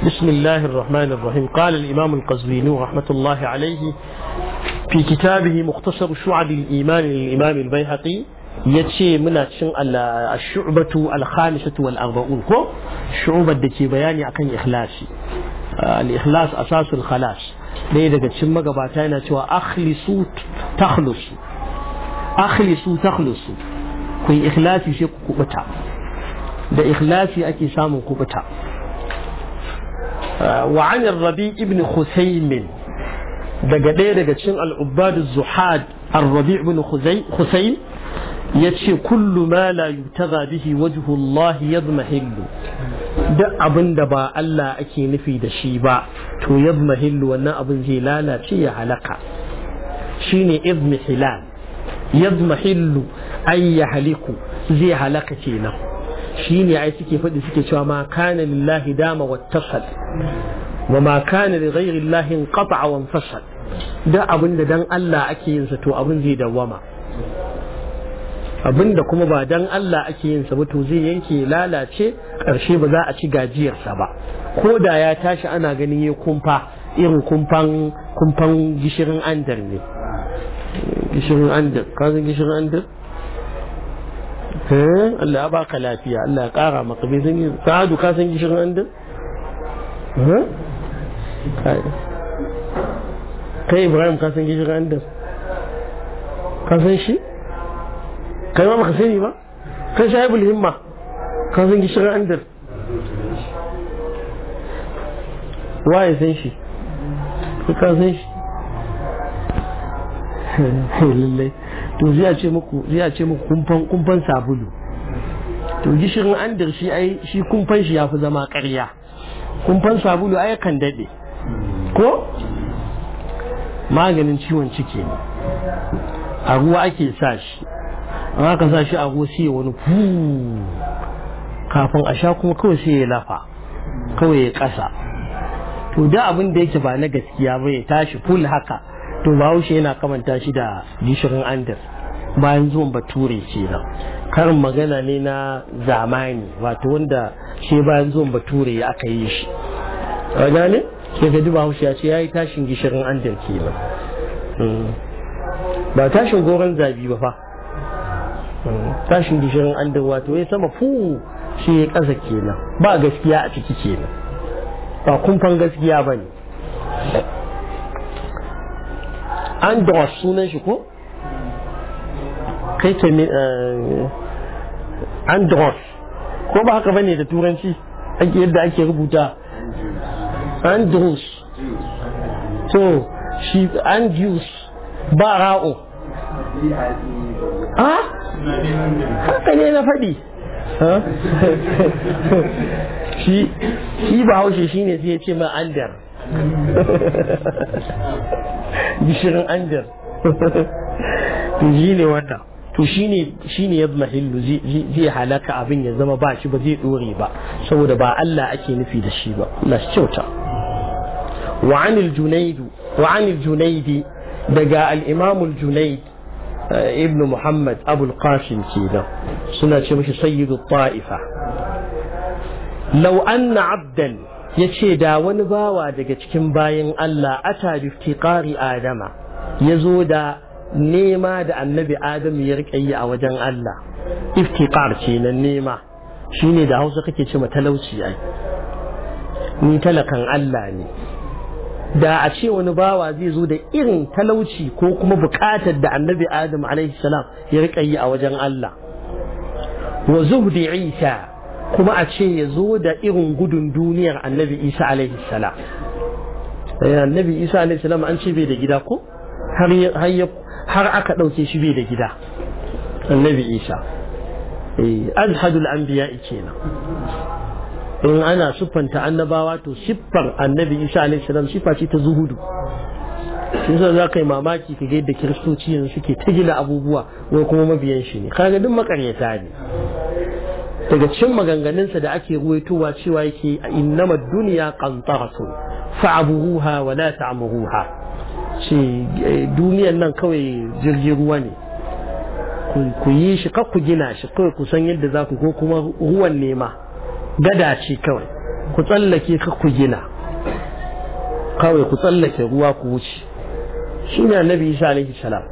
بسم الله الرحمن الرحيم قال الإمام القزويني رحمة الله عليه في كتابه مختصر شعب الإيمان للإمام البيهقي yace muna cin al-shu'batu al-khamisatu wal arba'un ko shu'bar da ke bayani akan ikhlasi al-ikhlas asasul khalas ɗaya daga cikin magabata yana cewa akhlisu takhlusu akhlisu takhlusu ku yi ikhlasi sai ku kubuta da ikhlasi ake samun kubuta wa an rabi ibn khusaymin daga ɗaya daga cikin al-ubbad zuhad ar-rabi ibn khusaym yace kullu ma la yutaga bihi wajhu Allah yadmahillu duk abin da ba Allah ake nufi da shi ba to yadmahillu wannan abin zai lalace ya halaka shine idmihilal yadmahillu ay yahliku zai halaka kenan shine ai suke faɗi suke cewa ma kana lillahi dama wattasal wa ma kana li ghairi llahi inqata'a wa infasal da abin da dan Allah ake yin sa to abin zai dawwama abin da kuma ba dan Allah ake yin sa ba to zai yanke lalace karshe ba za a ci gajiyarsa ba ko da ya tashi ana ganin ya kumfa irin kumfan kumfan gishirin andar ne gishirin andar ka san gishirin andar Allah ya baka lafiya Allah ya kara maka bai san sa'adu ka san gishirin andar kai Ibrahim ka san gishirin andar ka san shi kai ma baka sani ba kai shahibul himma ka san gishirin andar waye san shi ka san shi lallai to zai ce muku zai ce muku kumfan kumfan sabulu to gishirin andar shi ai shi kumfan shi yafi zama ƙarya kumfan sabulu ai kan dade ko maganin ciwon ciki ne a ruwa ake sa shi an aka sa shi a ruwa sai wani fu kafin a sha kuma kawai sai ya lafa kawai ya kasa to da abin da yake ba na gaskiya ba ya tashi full haka to bahaushe yana kamanta shi da gishirin andar bayan zuwan bature ce nan karin magana ne na zamani wato wanda shi bayan zuwan bature ya aka yi shi a gane ke gaji bahaushe ya ce ya yi tashin gishirin andar ke nan ba tashin goron zabi ba fa tashin gishirin andar wato ya sama fu shi ya ƙasa kenan ba gaskiya a ciki kenan ba kumfan gaskiya ba ne andros sunan shi ko kai ke andros ko ba haka bane da turanci ake yadda ake rubuta andros to shi andrews ba ra'o a haka ne na faɗi shi ba haushe shi ne sai ya ce ma andar gishirin andar to shi ne wannan to shi ne ya mahillu zai halaka abin ya zama ba shi ba zai dore ba saboda ba Allah ake nufi da shi ba Allah shi kyauta وعن الجنيد وعن الجنيد دقا الإمام الجنيد ابن محمد أبو القاسم كذا سنة مش سيد الطائفة لو أن عبدا yace da wani bawa daga cikin bayan Allah ata bi iftiqari adama yazo da nema da annabi adam ya rike yi a wajen Allah iftiqar ce nan nema shine da Hausa kake ce talauci ai ni talakan Allah ne da a ce wani bawa zai zo da irin talauci ko kuma bukatar da annabi adam alaihi salam ya rika yi a wajen Allah wa zuhdi isa kuma a ce ya zo da irin gudun duniyar annabi isa alaihi salam annabi isa alaihi salam an ce bai da gida ko har aka ɗauke shi bai da gida annabi isa azhadul anbiya kenan in ana siffanta annabawa to siffar annabi isa alaihi salam siffa ce ta zuhudu shi sa za ka yi mamaki ka ga yadda kiristoci yanzu suke ta gina abubuwa wai kuma mabiyan shi ne kaga duk makaryata ne daga cikin maganganunsa da ake ruwaitowa cewa yake innama duniya qantaratun fa'aburuha wa la ta'muruha ce duniyan nan kawai jirgin ruwa ne ku yi shi kar ku gina shi kawai ku san yadda za ku ko kuma ruwan nema gada ce kawai ku tsallake ka ku gina kawai ku tsallake ruwa ku wuce shi ne annabi isa alaihi salam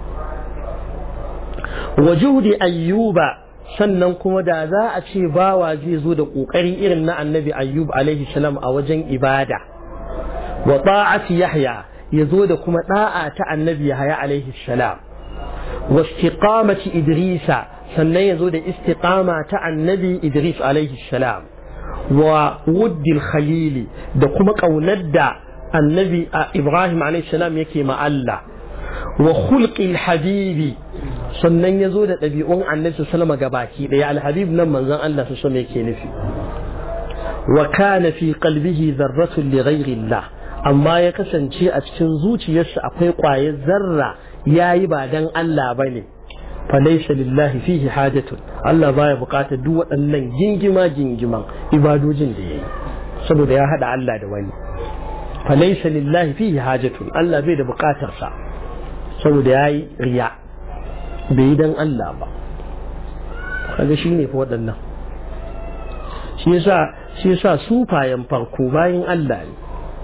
wa juhdi ayyuba sannan kuma da za a ce bawa zai zo da kokari irin na annabi ayyub alaihi salam a wajen ibada wa ta'ati yahya ya zo da kuma da'a ta annabi yahya alaihi salam wa istiqamati idrisa sannan ya zo da istiqama ta annabi idris alaihi salam wa wuddil khalili da kuma kaunar da annabi ibrahim alaihi salam yake ma Allah wa khulqil habibi sannan ya zo da ɗabi'un annabi sallama ga baki ɗaya alhabib nan manzon Allah su sama yake nufi wa kana fi qalbihi dharratun li ghayri Allah amma ya kasance a cikin zuciyarsa akwai ƙwayar zarra yayi ba dan Allah bane fa laysa lillahi fihi hajatun Allah baya buƙatar duk waɗannan gingima gingiman ibadojin da yayi saboda ya hada Allah da wani fa laysa lillahi fihi hajatun Allah bai da buƙatar sa saboda yayi riya bai yi don Allah ba kaga shi ne fa waɗannan shi yasa shi yasa sufayen farko bayan Allah ne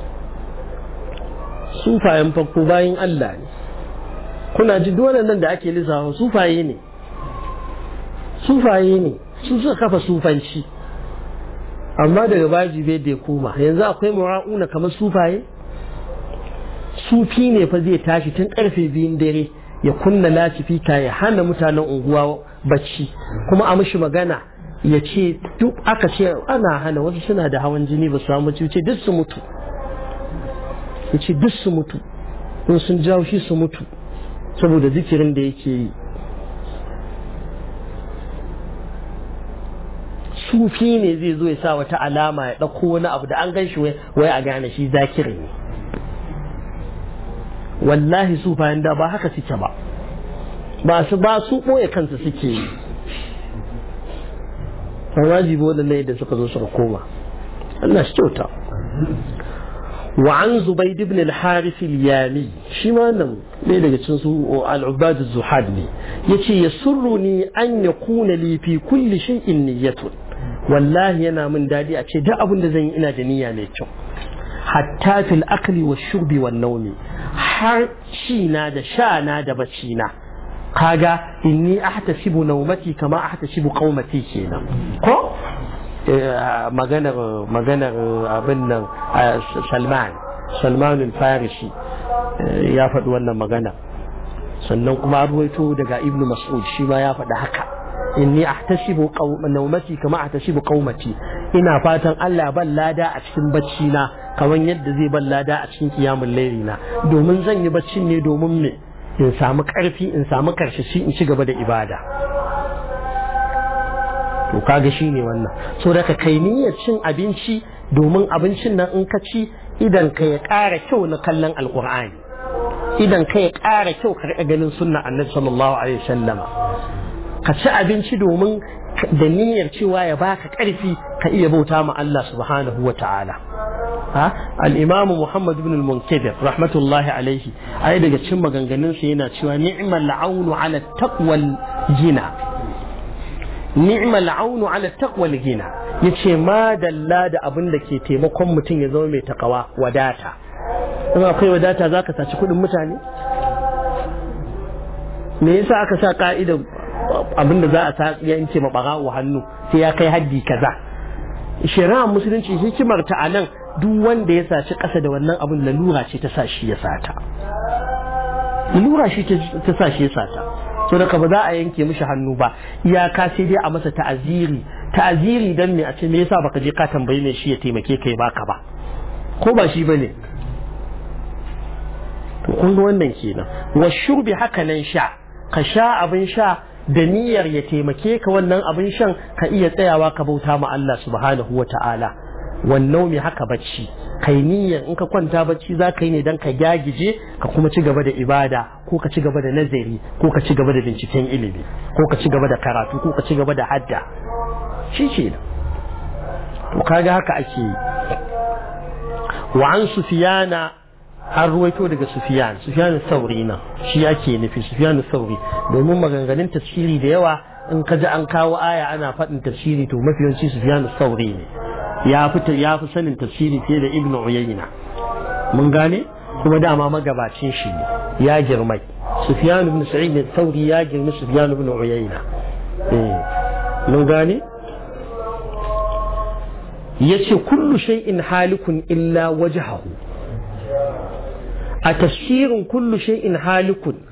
sufayen farko bayan Allah ne kuna ji dole nan da ake lissafa sufaye ne sufaye ne su suka kafa sufanci amma daga baji bai da koma yanzu akwai mura'una kamar sufaye sufi ne fa zai tashi tun karfe biyun dare ya kunna lacifika ya hana mutanen unguwa bacci kuma a mishi magana ya ce duk aka ce ana hana wasu suna da hawan jini ba su samu ce duk su mutu ya ce duk su mutu in sun jawo shi su mutu saboda zikirin da yake yi sufi ne zai zo ya sa wata alama ya ɗauko wani abu da an gan shi wai a gane shi zakiri ne wallahi su bayan da ba haka suke ba ba su ba su ɓoye kansu suke yi wajibi waɗannan da suka zo suka koma Allah shi kyauta wa an zubaid ibn al-harith al-yami shi ma nan ne daga cikin su al-ubad az-zuhad ne yace yasurruni an yakuna li fi kulli shay'in niyyatun wallahi yana min dadi a ce duk abin da zan yi ina da niyya mai kyau hatta fil akli wa shurbi wan nawmi har ci na da sha na da bacci na kaga inni ahtasibu nawmati kama ahtasibu qaumati kenan ko maganar maganar abin nan Salman Salman al-Farisi ya faɗi wannan magana sannan kuma ruwaito daga Ibn Mas'ud shi ma ya faɗi haka inni ahtasibu nawmati kama ahtasibu qaumati ina fatan Allah ban lada a cikin bacci na kamar yadda zai ban lada a cikin kiyamun laili na domin zan yi baccin ne domin me in samu karfi in samu karshashi in ci gaba da ibada to kaga shi ne wannan so daga kai niyyar cin abinci domin abincin nan in ka ci idan ka ya ƙara kyau na kallon alƙur'ani idan ka ya ƙara kyau ka riƙa ganin sunna annabi sallallahu alaihi wasallama ka ci abinci domin da niyyar cewa ya baka ƙarfi ka iya bauta ma Allah subhanahu wa ta'ala al-imam Muhammad ibn al-Munkadir rahmatullahi alaihi ai daga cikin maganganun sa yana cewa ni'mal aunu ala taqwal gina ni'mal aunu ala taqwal gina yace ma dalla da abin da ke taimakon mutum ya zama mai takawa wadata in akwai wadata zaka saci kuɗin mutane me yasa aka sa ka'idar abin da za a sa yanke ma barawo hannu sai ya kai haddi kaza shari'ar musulunci hikimar ta anan duk wanda ya saci ƙasa da wannan abin lalura ce ta sa shi ya sata lalura shi ta sa shi ya sata so da ba za a yanke mishi hannu ba iyaka sai dai a masa ta'aziri ta'aziri dan me a ce me yasa baka je ka tambayi me shi ya taimake kai baka ba ko ba shi bane to kun ga wannan kenan wa shurbi haka nan sha ka sha abin sha da niyyar ya taimake ka wannan abin shan ka iya tsayawa ka bauta ma Allah subhanahu wa ta'ala wannan mai haka bacci kai niyyar in ka kwanta bacci za ka yi ne don ka gyagije ka kuma ci gaba da ibada ko ka ci gaba da nazari ko ka ci gaba da binciken ilimi ko ka ci gaba da karatu ko ka ci gaba da hadda shi ce to kaga haka ake yi wa an sufiyana an ruwaito daga Sufiyan Sufiyan Sauri nan shi ake nufi Sufiyan Sauri domin maganganun tafsiri da yawa in ka ji an kawo aya ana faɗin tafsiri to mafi yawanci Sufiyan Sauri ne ya fi ya fi sanin tafsiri fiye da ibnu uyayna mun gane kuma dama magabacin shi ne ya girmai sufyan ibn sa'id al-thawri ya girmi sufyan ibn uyayna eh mun gane yace kullu shay'in halikun illa wajhahu a tafsirin kullu shay'in halikun